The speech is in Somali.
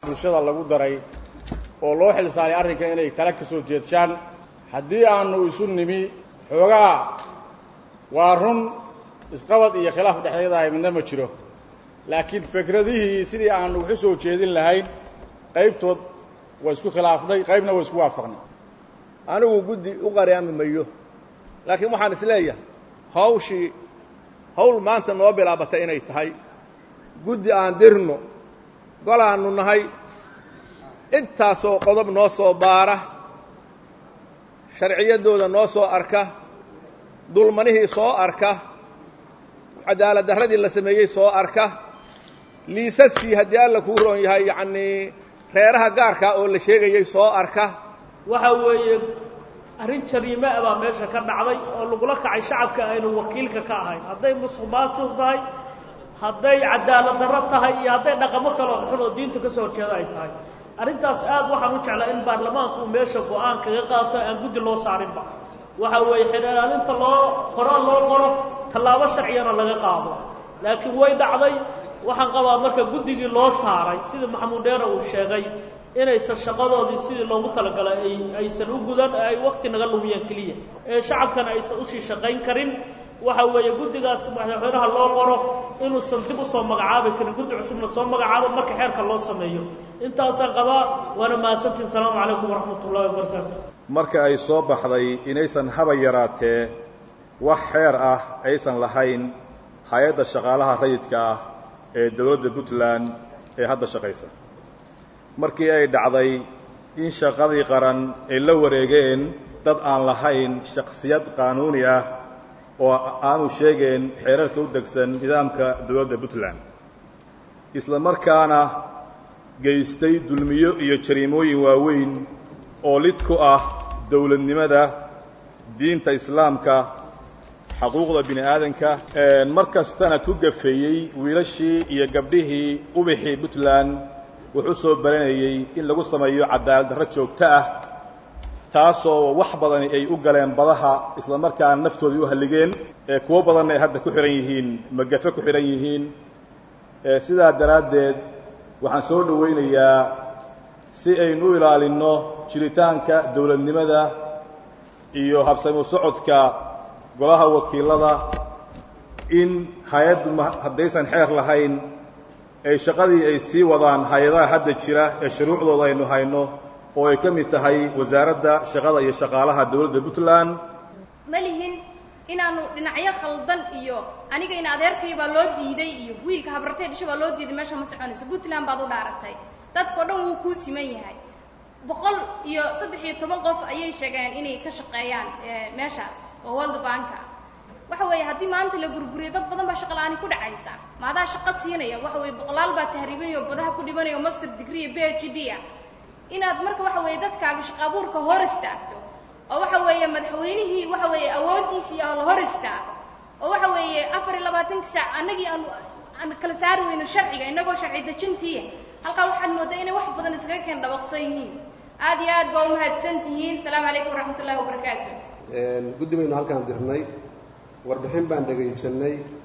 bulshada lagu daray oo loo xil saaray arrinka inay tala ka soo jeedshaan haddii aanu isu nimi xoogaa waa run isqabad iyo khilaaf dhexdeedahay midna ma jiro laakiin fikradihii sidii aanu wax u soo jeedin lahayn qaybtood waa isku khilaafnay qaybna waa isku waafaqnay anigu guddi u qaraami mayo laakiin waxaan is leeyahay hawshii hawl maanta noo bilaabatay inay tahay guddi aan dirno golaannu nahay intaasoo qodob noo soo baara sharciyaddooda noo soo arka dulmanihii soo arka cadaalad darradii la sameeyey soo arka liisaskii haddii alla kuu roon yahay yacnii reeraha gaarkaa oo la sheegayey soo arka waxa weeye arrin jariime ah baa meesha ka dhacday oo lagula kacay shacabka aynu wakiilka ka ahayn hadday musuqmaasuq tahay hadday cadaalad darro tahay iyo hadday dhaqamo kale oo xun oo diinta ka soo horjeeda ay tahay arrintaas aad waxaan u jeclaa in baarlamaanku uu meesha go-aan kaga qaato aan guddi loo saarinba waxa weeye xidhaalaalinta loo qoraan loo qoro tallaabo sharciyana laga qaado laakiin way dhacday waxaan qabaa marka guddigii loo saaray sida maxamuud dheera uu sheegay inaysan shaqadoodii sidii loogu talagalay ay aysan u gudan ee ay wakti naga lumiyeen keliya ee shacabkana aysan usii shaqayn karin waxa weeye guddigaas madaxweynaha loo qoro inuusan dib usoo magacaabi karin guddi cusubna soo magacaabo marka xeerka loo sameeyo intaasaan qabaa waana mahadsantiin asalaamu calaykum waraxmat ullahi wabarakaatu marka ay soo baxday inaysan haba yaraatee wax xeer ah aysan lahayn hay-adda shaqaalaha rayidka ah ee dowladda puntland ee hadda shaqaysa markii ay dhacday in shaqadii qaran ay la wareegeen dad aan lahayn shaksiyad qaanuuni ah oo aanu sheegeen xeerarka u degsan nidaamka dowladda puntland isla markaana geystay dulmiyo iyo jariimooyin waaweyn oo lid ku ah dowladnimada diinta islaamka xaquuqda bini aadanka mar kastana ku gafeeyey wiilashii iyo gabdhihii ubixii puntland wuxuu soo baranayey in lagu sameeyo cadaalad darro joogto ah taasoo wax badani ay u galeen badaha isla markaana naftoodii u halligeen ee kuwo badanna ay hadda ku xidhan yihiin magafe ku xidhan yihiin sidaa daraaddeed waxaan soo dhowaynayaa si aynu u ilaalinno jiritaanka dowladnimada iyo habsami socodka golaha wakiilada in hay-addu haddaysan xeer lahayn ay shaqadii ay sii wadaan hay-adaha hadda jira ee shuruucdooda aynu hayno oo ay ka mid tahay wasaaradda shaqada iyo shaqaalaha dowladda puntland ma lihin inaanu dhinacyo khaldan iyo aniga in adeerkay baa loo diiday iyo wiilka habartay dhisho baa loo diiday meesha ma soconayso puntland baad u dhaaratay dadkao dhan wuu kuu siman yahay boqol iyo saddex iyo toban qof ayay sheegeen inay ka shaqeeyaan meeshaas oo world banka waxa weeye haddii maanta la burburiyo dad badan baa shaqa la-aani ku dhacaysa maadaa shaqo siinaya waxa weye boqolaal baa tahriibinaya oo badaha ku dhimanaya o master degree iyo b h d ah inaad marka waxa weeye dadkaaga shaqa abuurka hor istaagto oo waxa weeye madaxweynihii waxa weeye awooddiisii oo la hor istaago oo waxa weeye afar iyo labaatanka saac annagii aan aan kala saari weyno sharciga innagoo sharci dejintiiya halkaa waxaad mooddaa inay wax badan iskaga keen dhabaqsan yihiin aad iyo aad baa umahadsan tihiin asalaamu calaykum waraxmat ullahi wabarakaatu guddi baynu halkaan dirnay warbixin baan dhegaysanay